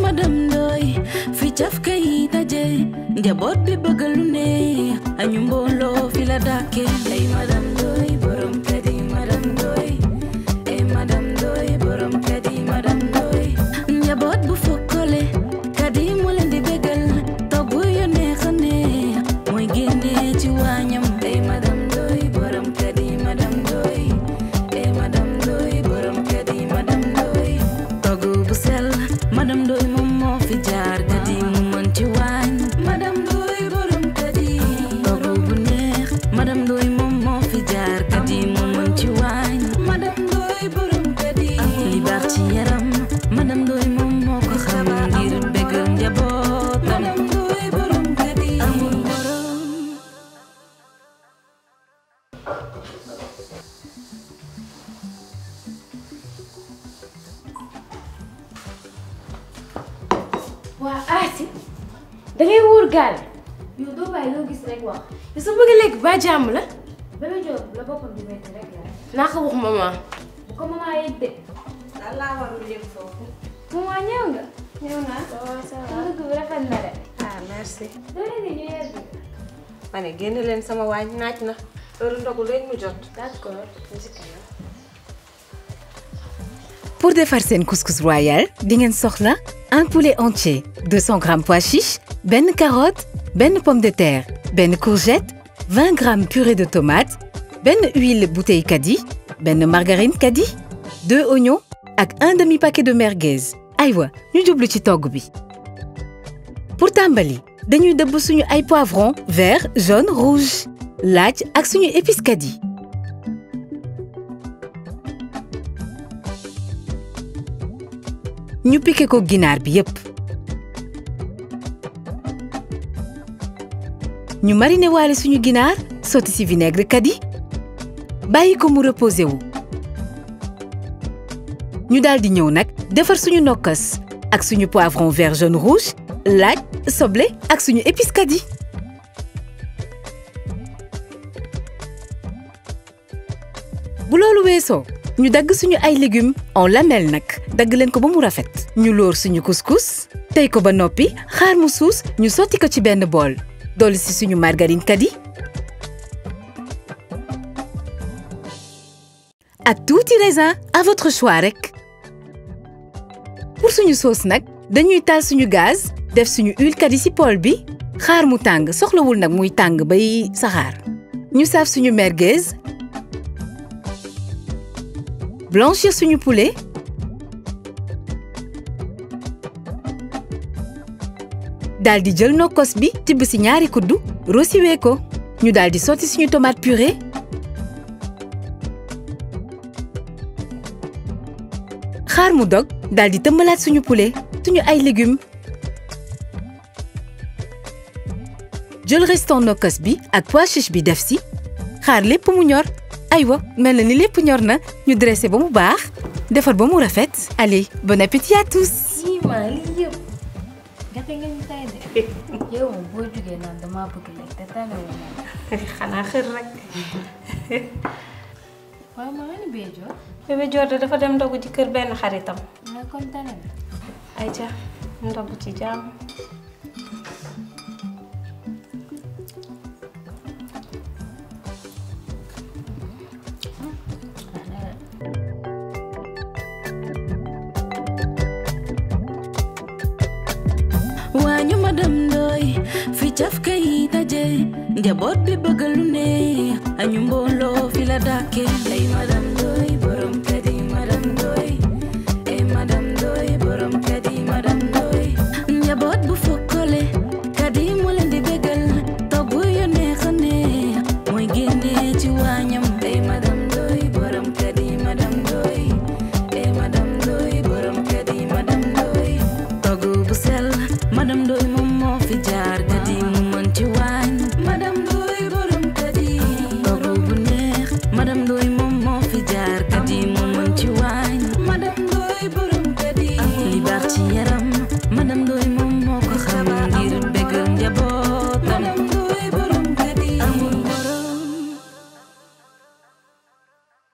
madam Ndoy fi caf kay daje njaboot bi bëgg lu ne añu mbooloo fi la dàkke ay madam Ndoy borom kër yi madam Ndoy ay madam Ndoy borom kër yi madam Ndoy njaboot bu fokkole kadi mu leen di bégal togg yu neex a neex mooy génne ci waañam ay madam Ndoy borom kër yi madam Ndoy ay madam Ndoy borom kër yi madam Ndoy togg bu sell madam Ndoy moom moo fi jaar kadi mu mën ci waañ madam Ndoy borom kadi togg bu neex madam Ndoy moom moo fi jaar kadi mu mën ci waañ madam Ndoy borom kadi li baax ci yaram madam Ndoy moom moo ko xam ngir bégal njaboot madam Ndoy borom kadi amul borom waa Asi da ngay wóor gaal yow doo bàyyi loo gis rek wax yow sa bëgg lekk ba jàmm la Bébé Diop la boppam di metti rek la naa ko wax maman bu ko maman yëg de lan laa warul yëg foofu. maman ñëw nga ñëw naa waaw ça va dëgg bi rafet na de ah merci. doo leen di ñu yegg ma ne génn leen sama waañ naaj na heure ndogu leen mu jot. d'accord ñu si kanam Pour defar seen couscous royal di ngeen soxla un poulet entier 200 grammes pois chiches benn carotte benn pomme de terre benn courgette 20 grammes purée de tomate benn huile bouteille kadi benn margarine kadi deux oignons ak un demi paquet de merguez aywa ñu jublu ci togg bi. pour tàmbali dañuy dëbb suñu ay poivron vert jaune rouge laaj ak suñu épice kadi. ñu piqué ko ginaar bi yépp ñu mariné waale suñu ginaar sotti ci vinaigre kadi bàyyi ko mu reposé wu ñu daldi ñëw nag defar suñu nokkas ak suñu poivron vert jaune rouge laaj soble ak suñu épice kadi bu loolu weesoo ñu dagg suñu ay légumes en lamelles nag dagg leen ko ba mu rafet ñu lóor suñu couscous tey ko ba noppi xaar mu suus ñu sotti ko ci benn bool dolli si suñu margarine kadi ak tuuti raisin à votre choix rek pour suñu sauce nag dañuy taal suñu gaz def suñu huile kadi ci poêle bi xaar mu tàng soxlawul nag muy tàng bay saxaar ñu saaf suñu merguez blanchir suñu poulet daal di jël nokkos bi tibb ci ñaari kuddu rosiwee ko ñu daal di sotti suñu tomate purée xaar mu dog daal di tëmbalaat suñu poulet suñu ay légumes jël restant nokkos bi ak pois chiche bi def si xaar lépp mu ñor aywa mel na ni lépp ñor na ñu dressé ba mu baax defar ba mu rafet allez bon appétit à tous. ii maa lii yëpp gerte nga ñu tay de yow moom boo jógee naan damaa bëgg lekk te tane wu ma xanaa xër rek. waaw maa ngi bee jox bébé Dior de dafa dem ndogu ci kër benn xaritam. nga kon tane na ayca ndogu ci jàmm. waañu madam Ndoy fi caf kay daje njaboot bi bëgg lu ne añu mbooloo fi la dàkke ay madam